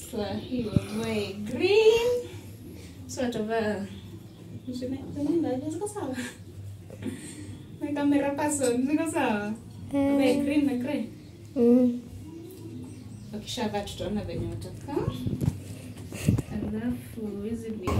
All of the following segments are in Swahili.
Sasa hii wavae green. So atavaa Zime- zimeenda, ziko sawa? Na camera person, ziko sawa? Wavae green na grey. Mm. Wakishavaa tutaona venye watakaa. Alafu hizi vi-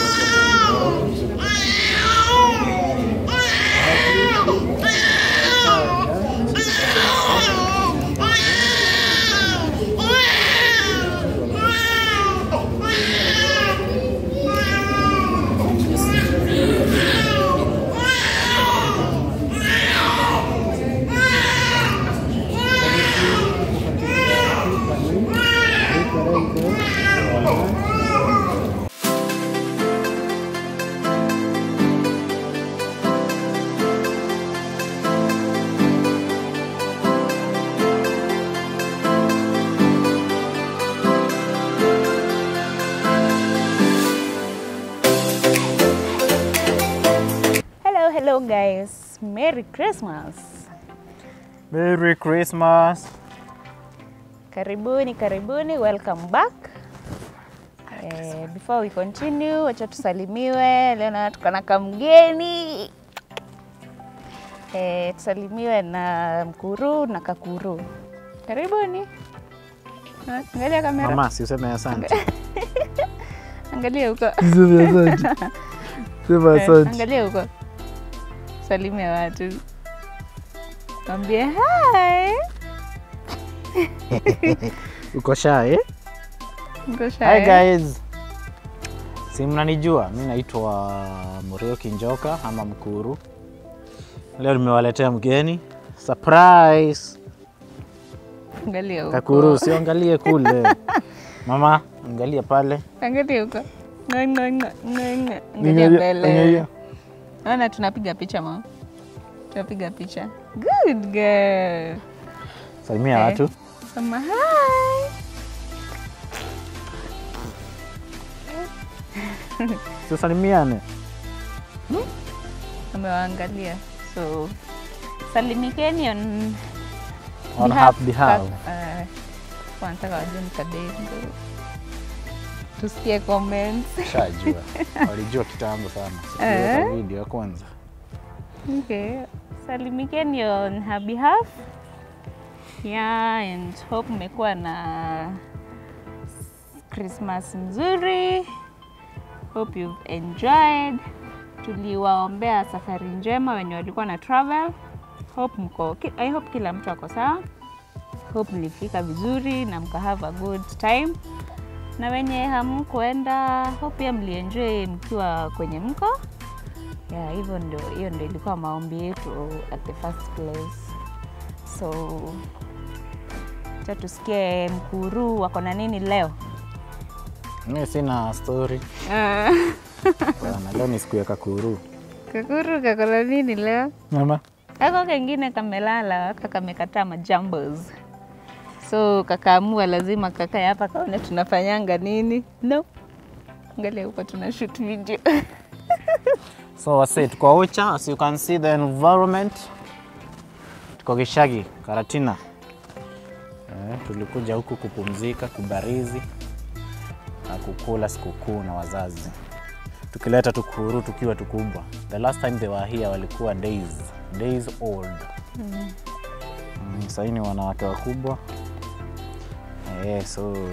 Hello, hello guys. Merry Christmas. Merry Christmas. Karibuni, karibuni. Welcome back. Eh, before we continue, wacha tusalimiwe. Leo na tuko na kamgeni. Eh, tusalimiwe na mkuru na kakuru. Karibuni. Ah, Angalia kamera. Mama, si useme asante. Angalia huko. Sema asante. Sema Eh, asante. Angalia huko. Salimia watu. Mwambie hi. Uko shy eh? Uko shy, Hi eh? guys. Si mnanijua, mi naitwa Murioki Njoka ama Mkuru. Leo nimewaletea mgeni surprise. Angalia huko. Kakuru, usiangalie kule. Mama, angalia pale. Angalia huko. Ngo, ngo, ngo, ngo, ngo. Angalia Angalia- mbele. angalia. Naona tunapiga picha mama. Tunapiga picha. Good girl. Salimia Eh. watu. Sema hi. Tusalimiane. Amewaangalia. So salimikeni on On half behalf. Uh, wanataka wajue mkadengo. Tusikie comments. Shajua. Walijua kitambo sana. Eh. Sikuweka video ya kwanza. Okay. Salimikeni on her behalf. Yeah, and hope mmekuwa na Christmas nzuri. Hope you've enjoyed. Tuliwaombea safari njema wenye walikuwa na travel. Hope mko, ki- I hope kila mtu ako sawa. Hope mlifika vizuri na mka have a good time. Na wenye hamkuenda, hope pia mlienjoy mkiwa kwenye mko. Yeah, hivyo ndio, hiyo ndio ilikuwa maombi yetu at the first place. So cha tusikie mkuru wako na nini leo. Mi sina story. Bwana, leo ni siku ya kakuru. Kakuru kako na nini leo? Mama. Ako kengine kamelala, kakamekataa majambos. So kakaamua lazima kakae hapa kaone tunafanyanga nini. No. Angalia huko tuna shoot video. So wase tuko Ocha, as you can see the environment. Tuko Gishagi, Karatina. Eh, tulikuja huku kupumzika, kubarizi na kukula sikukuu na wazazi. Tukileta tukuru tukiwa tukubwa. The last time they were here walikuwa days, days old. Mm, sasa ni wanawake wakubwa. Eh, so uh,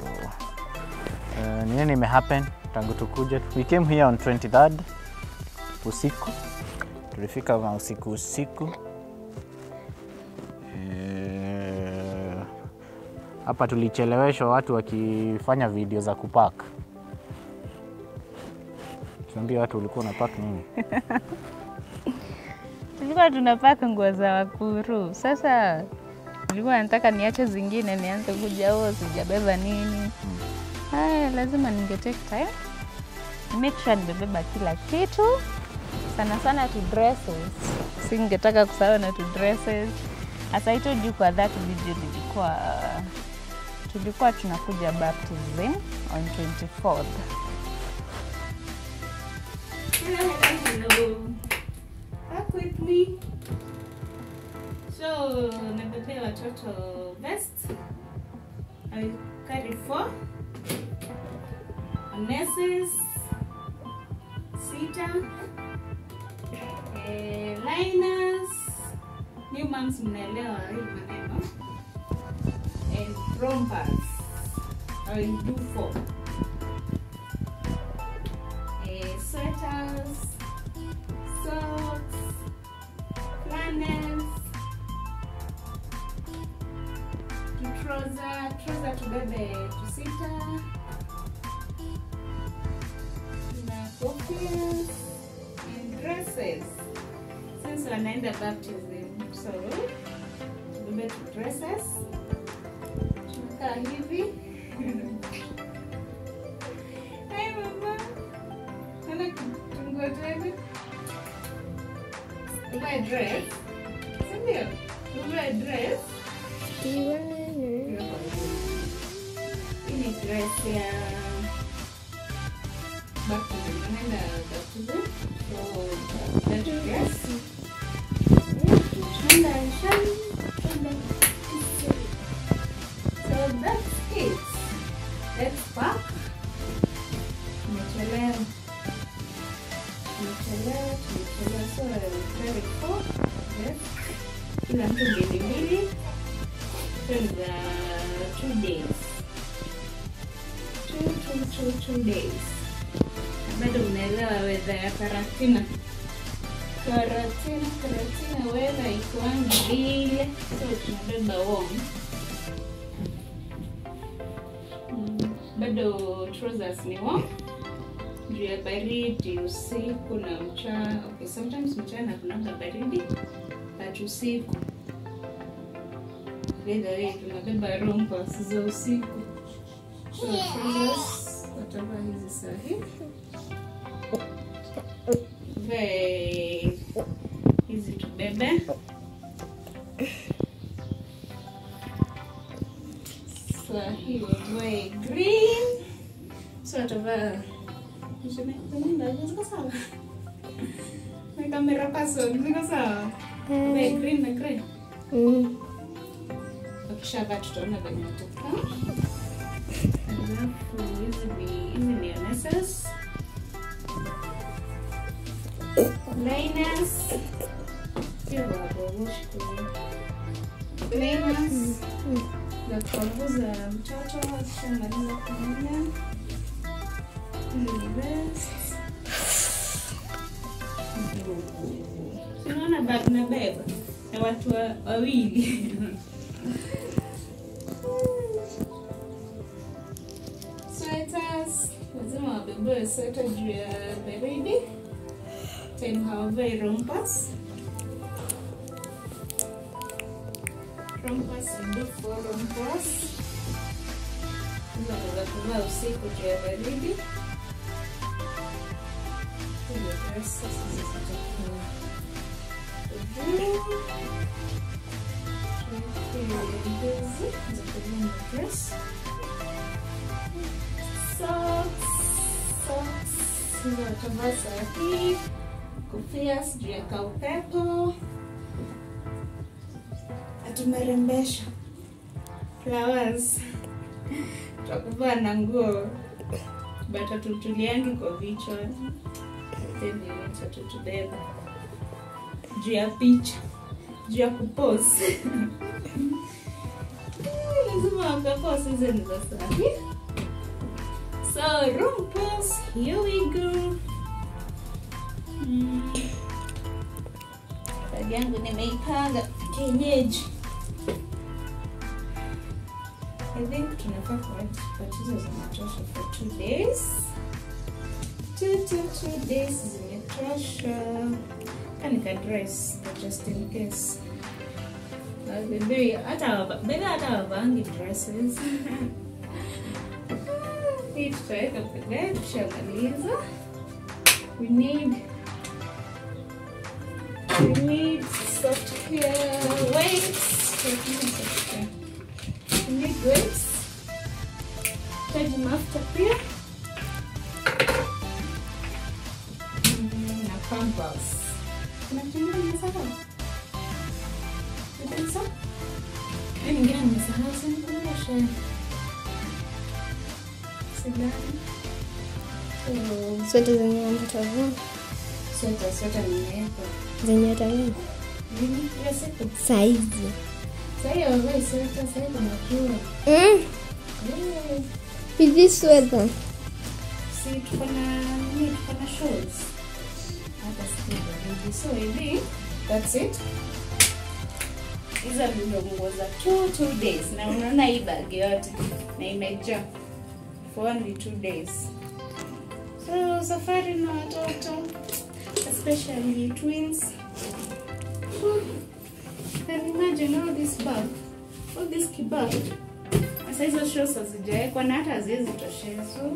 ni nini imehappen tangu tukuja? We came here on 23rd usiku, tulifika ma usiku usiku. Eh, Hapa tulicheleweshwa watu wakifanya video za kupak. Tuambia watu ulikuwa unapak nini? Tulikuwa tunapaka nguo za wakuru. Sasa nilikuwa nataka niache zingine nianze kuja huo sijabeba nini. Haya, lazima ninge take time. Make sure nimebeba kila kitu. Sana sana tu dresses. Singetaka kusahau na tu dresses. As I told you kwa that video nilikuwa tulikuwa tunakuja baptism on 24th. Hello, hello, hello. Back with me. So, nabebea watoto vest. I carry four. harnesses sita eh, liners new moms mnaelewa hii maneno and rompers I will do four eh, sweaters socks flannels trouser trouser tubebe tusita na cofias and dresses since wanaenda baptism so tubebe tu dresses tunakaa hivi Hai mama ana kitungo tena uvae dress sindio uvae dress hii ni dress ya baptism anaenda baptism so that dress Shanda, shanda, shanda. So that's it. Let's pack. Tumechelewa. Tumechelewa, tumechelewa. So very four. Yes. Kila mtu mbili mbili. So ni za two days. Two, two, two, two days. Na Bado unaelewa wedha ya karatina. Karatina, karatina wedha ikuangi vile. So tunabeba warm. Mm, bado trousers ni warm juu ya baridi usiku na mchana. Okay, sometimes mchana kunanga baridi but usiku either way tunabeba rompas za usiku. So trousers watavaa hizi sahi, vae hizi tubebe sahi, wavae green so watavaa ziko sawa na kamera person ziko sawa Vae green na grey wakishavaa tutaona venye watakaa alafu hizi ni hizi ni harnesses liners sio wabogoshi kwenye liners za kupanguza mtoto akishamaliza kuoga hizi ni vests unaona bag nabeba na watu wa- wawili sweaters lazima wabebe sweta juu ya baridi time hawavai rompas rompas ndefu rompas hizo wanaweza kuvaa usiku juu ya baridi hizo dresses hizo zitakuwa juu hizi za kuvaa na dress socks, socks, hizo watavaa saa hii, kofia sijui ya kaupepo, atumerembesha flowers, takuvaa na nguo bata tutuliangi kwa vichwa teniacha tutubeba juu ya picha juu ya kupose lazima wakapose hizo ni za sahi So rumpus, here we go. Mm. Bagi yangu nimeipanga kienyeji. I think tunafaa kupata hizo zinatosha for two days. Two, two, two days zimetosha. Kanika dress but just in case. Uh, Bebe hata bebe hata wavangi dresses. hii tutaweka pembeni tukishamaliza. We need we need soft hair weights. We need weights. Taji mafuta pia Mm, na pampers. Kuna kitu kingine nimesahau? You think so? Hii nyingine nimesahau, usinikumbushe. Sidhani. So, Sweta zenye mtavaa sweta sweta nimeweka. zenye atavaa Nini? Hiyo siku. saizi. Sasa hiyo wavai sweta, sasa hiyo kuna jua. Mm. Eh, With this weather. Si tuko na nini, tuko na shows. Hata siku baridi. So hivi, that's it. Hizo ndio nguo za two, two days. Na unaona hii bag yote na imejaa for only two days. So safari na watoto especially twins. And imagine all this bag, all this kibag. Sasa hizo shows hazijawekwa na hata haziwezi toshea. So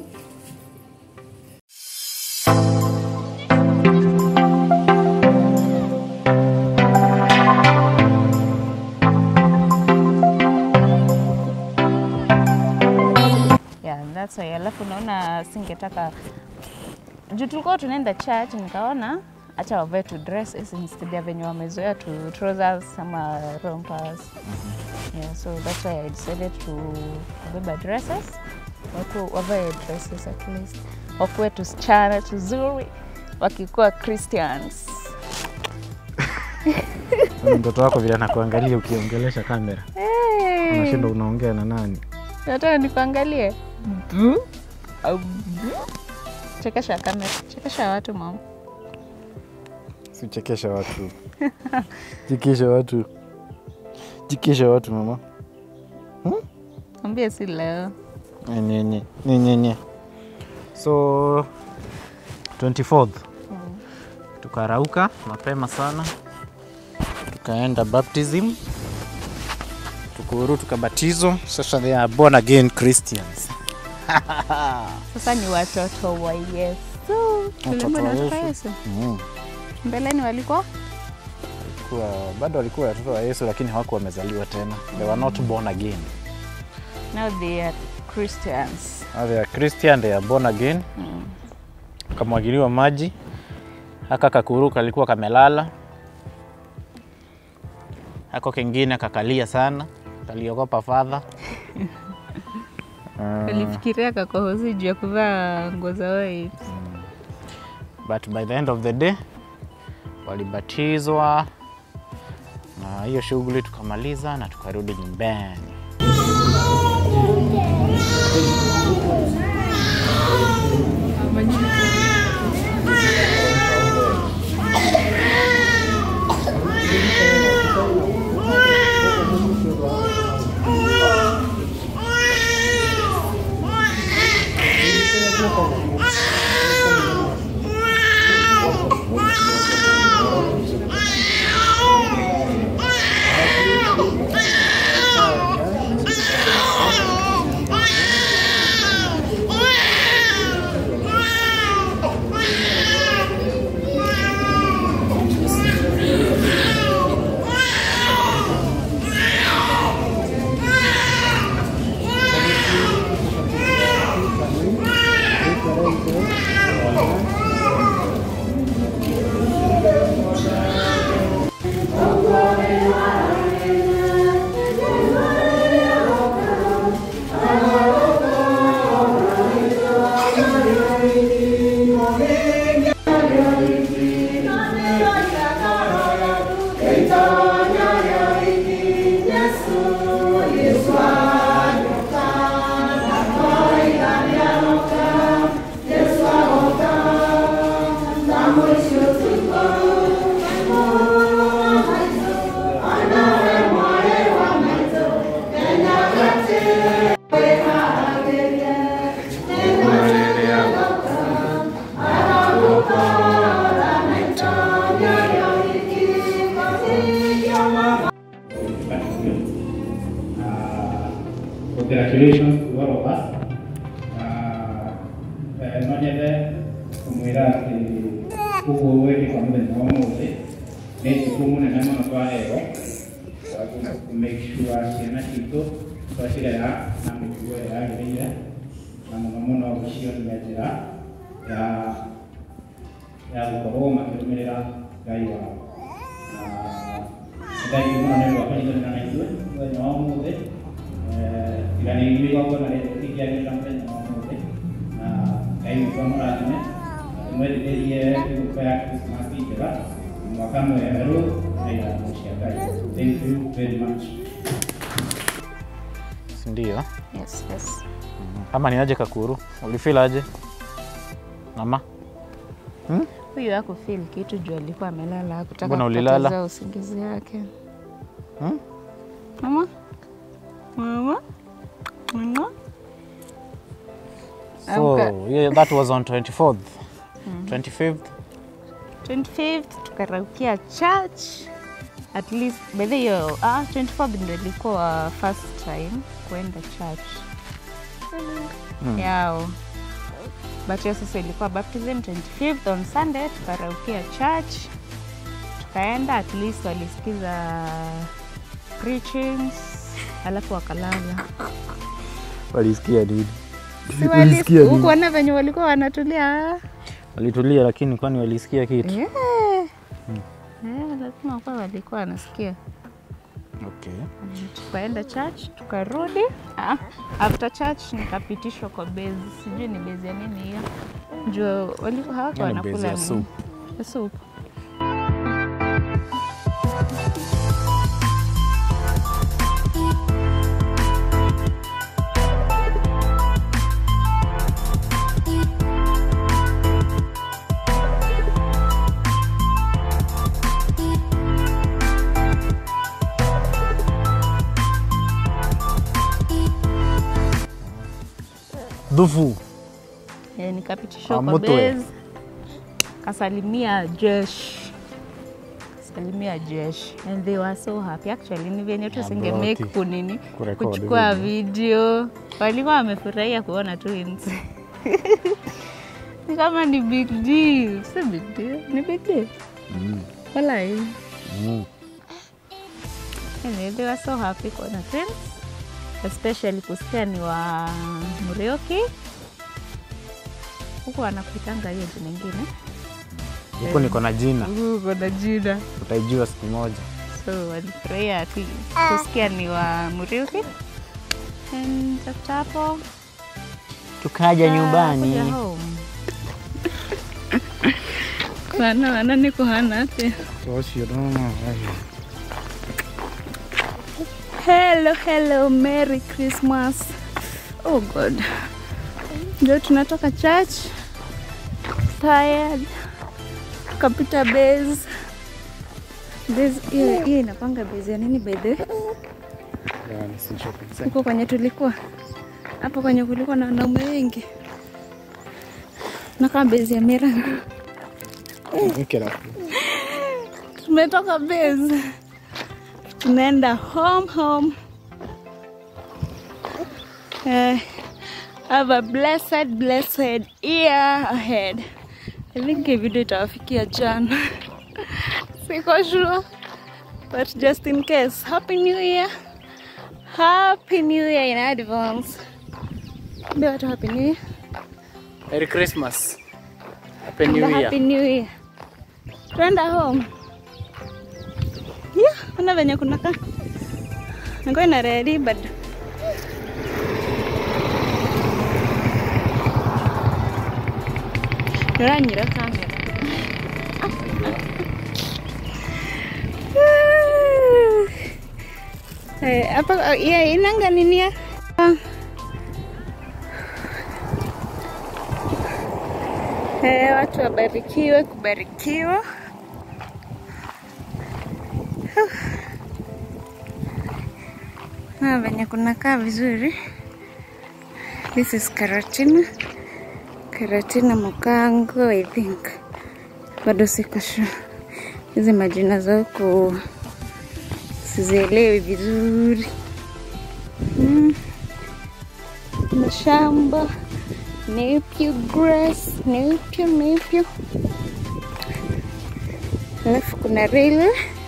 yeah, that's why. Alafu unaona singetaka juu tulikuwa tunaenda church, nikaona acha wavae tu dresses instead ya venye wamezoea tu trousers ama rompers. Yeah, so that's why I decided to kubeba dresses, waku wavae dresses at least, wakuwe tusichana tuzuri wakikuwa Christians. Mtoto wako vile anakuangalia ukiongelesha kamera, Hey, unashinda unaongea na nani? nataka nikuangalie. Bu, au bu. Chekesha kamera, chekesha watu mama. Sichekesha watu, jikisha watu, jikisha watu mama. Ambie si leo. Nyenye nyenye. So 24th tukarauka mapema sana, tukaenda baptism, tukuru tukabatizwa. Sasa they are born again Christians. Sasa ni watoto wa Yesu. Tulimbe wa na watoto wa Yesu. Yesu. Mm. Mbeleni walikuwa Walikuwa, bado walikuwa watoto wa Yesu lakini hawakuwa wamezaliwa tena. They were not born again. now they are Christians. Now they are Christian, they are born again. Kamwagiliwa maji, haka kakuru kalikuwa kamelala, hako kengine kakalia sana, kaliogopa fadha. Walifikiria kakohozi juu ya kuvaa nguo za white. But by the end of the day walibatizwa na hiyo shughuli tukamaliza na tukarudi nyumbani. Congratulations to all of us. No nyende kumwira atä koguo gwä kwa må thenya wa må thä nä tukå må nene må no twaheo to make sure ciana citå twacirera na mä tugo ä yagä rä ire na må no må no gå cionia njä ra ya ya gå korwo makä rå mä rä ra ngai wao na ngai må no nä rwa kanyitana na ithuä mũthenya wa må thä tiganä igwagwo na rä tingäagä ra mũthenya wa må thä na ngai witå muratine mwerigerie kugupea krismasi njega mwaka mweru na irathimo cia ngai thank you very much Si ndio? Yes, yes. Kama ni aje Kakuru, ulifeel aje? Mama? Huyu hako feel kitu juu alikuwa amelala hakutaka Mbona ulilala? kupoteza usingizi wake. Hmm? Mama? Mama? Mama? So, Amka. yeah, that was on 24th. 25th. 25th tukaraukia church at least by the hiyo ah, 24th ndio ilikuwa first time kuenda church Mm. yao but hiyo sasa ilikuwa baptism 25th on sunday tukaraukia church tukaenda at least walisikiza preachings alafu wakalala Walisikia nini? Si walisi- hukuona venye walikuwa wanatulia Walitulia lakini kwani walisikia kitu? yeah. Yeah, lazima kuwa walikuwa wanasikia Okay. tukaenda church tukarudi. Ah, after church nikapitishwa kwa base, sijui ni base ya nini hiyo, juu walikuwa hawako Hiyo ni base wanakula ya nini? soup. Ya soup. Dhufu. Eh, nikapitishwa kwa Amutwe. base, kasalimia jeshi salimia jeshi and they were so happy actually ni venye tu Yeah, singe bro, make ati kunini kurekodi kuchukua video walikuwa wamefurahia kuona twins ni kama ni big deal si big deal ni big deal Mm. walai Mm. anyway, they were so happy kuona twins especially kusikia ni wa Murioki huku wanakuitanga hiyo jina ingine Huko niko na jina, huko na jina utaijua siku moja. so walifurahia ati kusikia ni wa Muriuki and after hapo Tukaja kuja nyumbani. home. Kuhana wana ni kuhana ate hello hello merry christmas oh god ndio tunatoka church tired tukapita base base hiyo hiyo inapanga base ya nini by the way huko kwenye tulikuwa hapo kwenye kulikuwa na wanaume wengi nakaa base ya mirango tumetoka base tunaenda home home uh, have a blessed blessed year ahead I think hii video itawafikia jana siko sure but just in case happy new year happy new year in advance Ambia watu happy new year Merry Christmas. Happy And New a Year. happy new year tuenda home yeah, ona venye kunaka niko ina ready bado nuranyira kamera Eh, hapa yeah, inanga nini ya Eh, watu wabarikiwe kubarikiwa. Ah, venye kunakaa vizuri. This is Karatina. Karatina Mukango, I think. Bado siko sure. Hizi majina za huku sizielewi vizuri. Mm. Mashamba Nephew grass, nephew, nephew. Alafu kuna railway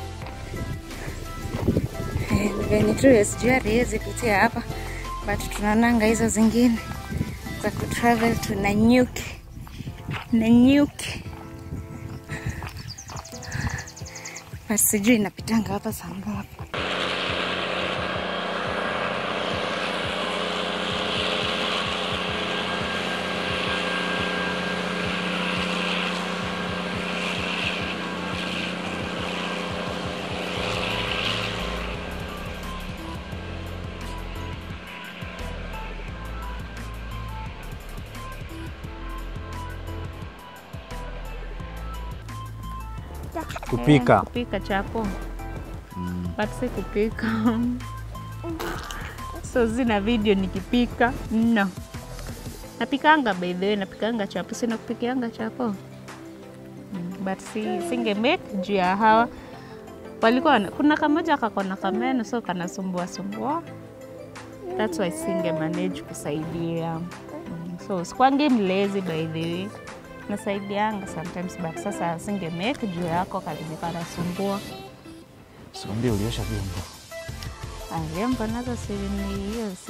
Eh, ni venye tu SGR haiwezi pitia hapa, but tunaonanga hizo zingine za kutravel. Tuna nyuki na nyuki, but sijui inapitanga hapa saa ngapi. kupika. Eh, kupika chapo but si kupika so zina video nikipika no napikanga by the way napikanga chapo sina kupikianga chapo Mm, but si singe make juu ya hawa walikuwa wana- kuna kamoja kakona kameno so kanasumbua sumbua that's why singe manage kusaidia mm, so sikwangi mlezi by the way nasaidianga sometimes but sasa singe make juu yako karibu kanasumbua Sikwambia uliosha vyombo. vyombo nazo si ni hiyo si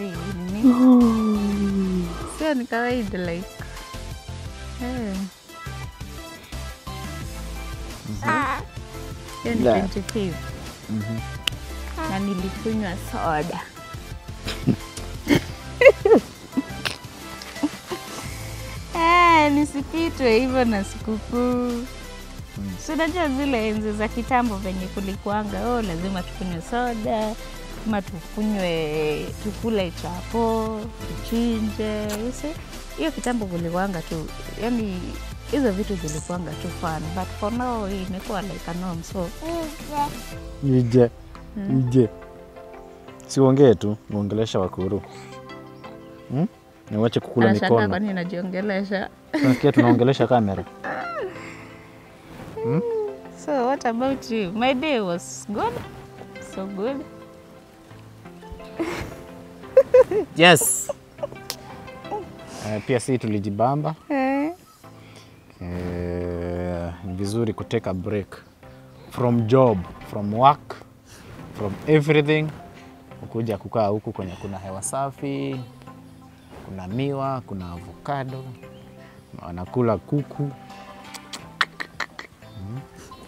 nini sio ni kawaida like eh. hiyo ni La. 25 na nilikunywa soda Eh, nisipitwe hivyo na sikukuu si unajua zile enzi za kitambo venye kulikuanga oh, lazima tukunywe soda ama tukunywe tukule chapo tuchinje you see. hiyo kitambo kulikuanga tu yani hizo vitu zilikuanga tu fun but for now hii imekuwa like a norm so Ije. Ije. Siongee tu, muongelesha Wakuru. Hmm? Niwache kukula anashangaa mikono. kwani najiongelesha Nasikia tunaongelesha kamera. so what about you my day was good so good Yes. Uh, pia si tulijibamba. eh. Eh, ni vizuri kuteka break from job, from work, from everything, ukuja kukaa huku kwenye kuna hewa safi, kuna miwa, kuna avocado, wanakula kuku Mm.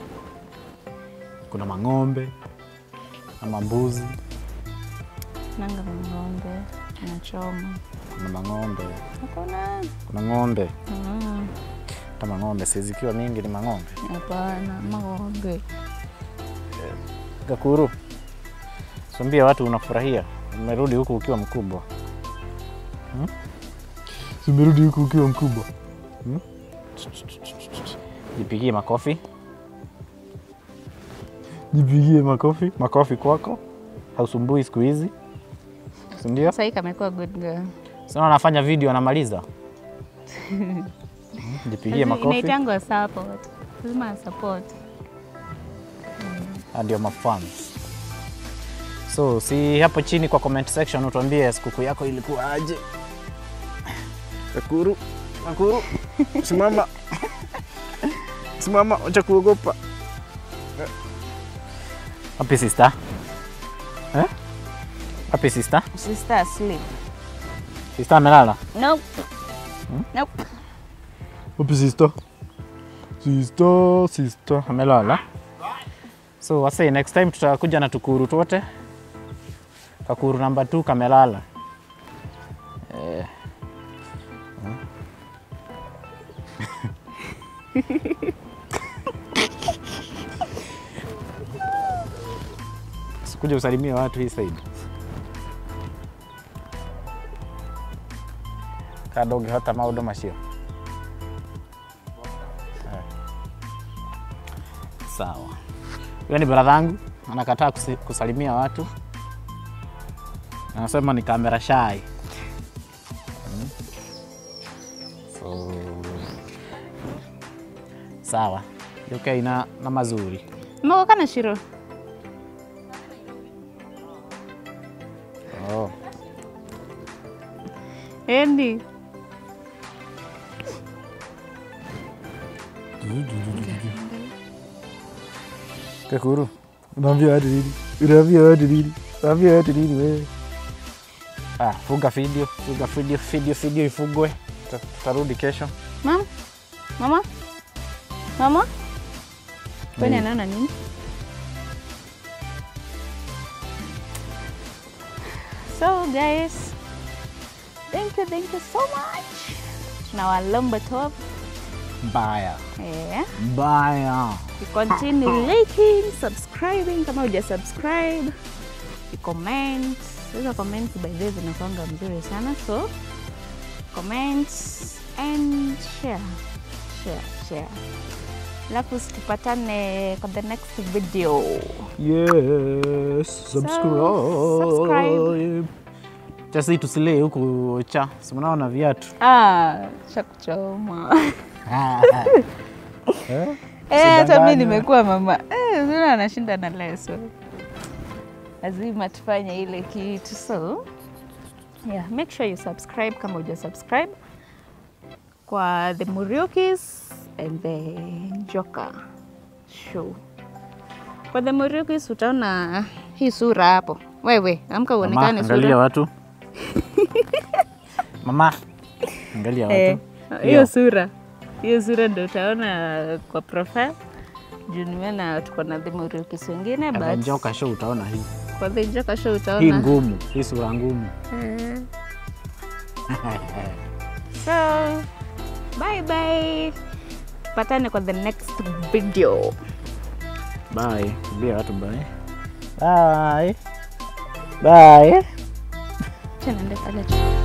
kuna mang'ombe ama mbuzi, nanga ng'ombe nachoma kuna mang'ombe, hakuna kuna ng'ombe Mm, kama ng'ombe sizikiwa mingi ni mang'ombe. hapana mang'ombe Gakuru, swambia watu unafurahia, umerudi huku ukiwa mkubwa hmm? Si Umerudi huku ukiwa mkubwa hmm? Jipigie makofi, jipigie makofi, makofi kwako, hausumbui siku hizi, si ndio? sahii kamekuwa good girl Sasa anafanya video anamaliza. Hmm, Jipigie Lazima- makofi, inaitangwa support lazima support Ah, ndio mafans. So si hapo chini kwa comment section utuambie sikukuu yako ilikuwa aje. Kakuru, Kakuru, simama, simama, acha kuogopa. Happy sister. Eh? Happy sister. sister asleep Sister amelala. nope nope Happy sister. Sister, sister amelala. So wase next time tutakuja na tukuru twote. Kakuru namba 2 kamelala. Eh. Sikuja usalimie watu hii side. Kadoge hata maũndũ macio. Sawa. Huyo ni bradhangu anakataa kusi- kusalimia watu, anasema ni kamera shy. Mm. So, sawa UK na, na mazuri mmekoka shiro oh. endi Kakuru, unaambia watu nini? Unaambia watu nini? Unaambia watu nini wewe? Ah, fuga video, fuga video, video, video ifugwe. Tuta- Tutarudi kesho. mama mama mama kwani Nini? anaona nini so guys thank you thank you so much tunawalomba top Mbaya. yeah. Mbaya. you continue liking subscribing kama uja subscribe you comment hizo comment by the way zinakwanga mzuri sana so comment and share share share alafu tupatane kwa the next video Yes, subscribe. Chasi tusilee huku cha, si mnaona viatu. ah, chakuchoma Eh? Eh, hata mi Usidanganywe. nimekuwa mama eh, zina anashinda na leso, lazima tufanye ile kitu. So yeah, make sure you subscribe kama uja subscribe kwa the Muriukis and the Njoka show. Kwa the Muriukis utaona hii sura hapo. Wewe amka Mama, uonekane angalia sura watu. Mama, angalia eh, watu. hiyo sura hiyo sura ndo utaona kwa profile juu nimeona tuko na the Muriukis wengine but Njoka show utaona hii. kwa the Njoka show Hii utaona ngumu, hii sura ngumu. Eh. so bye bye patane kwa the next video Bye. Ambia watu bye. Bye. Bye. Acha niende pale chini.